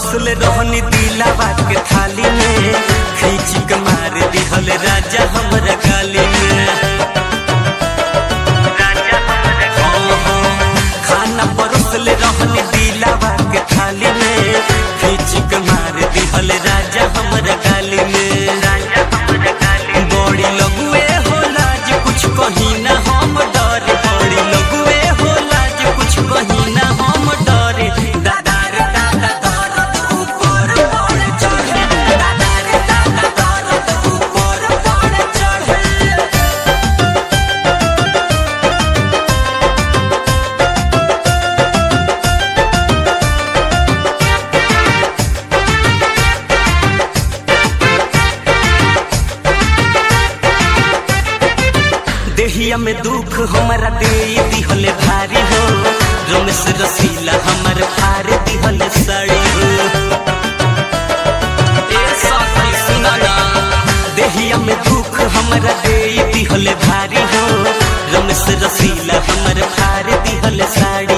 परोसले रहनी दिलावा के थाली में खींच के मार दिहल राजा हमरा गाली में हाँ, हाँ, खाना परोसले रहनी दिलावा के थाली में खींच के मार दिहल राजा हमरा गाली में बड़ी लଗୁए हो लाज कुछ कहीं ना हम डरे बड़ी लଗୁए हो लाज कुछ कहीं ना हम डरे दादा रे दादा दर्द ऊपर पड़ चढ़े दादा रे दादा दर्द ऊपर पड़ चढ़े देहिया में दुख हमारा दे दिहले भारी हो रमेश रसीला हमर फार दिहले साड़ी हो ए साथी सुना ना देहिया में दुख हमारा दे दिहले भारी हो रमेश रसीला हमर फार दिहले साड़ी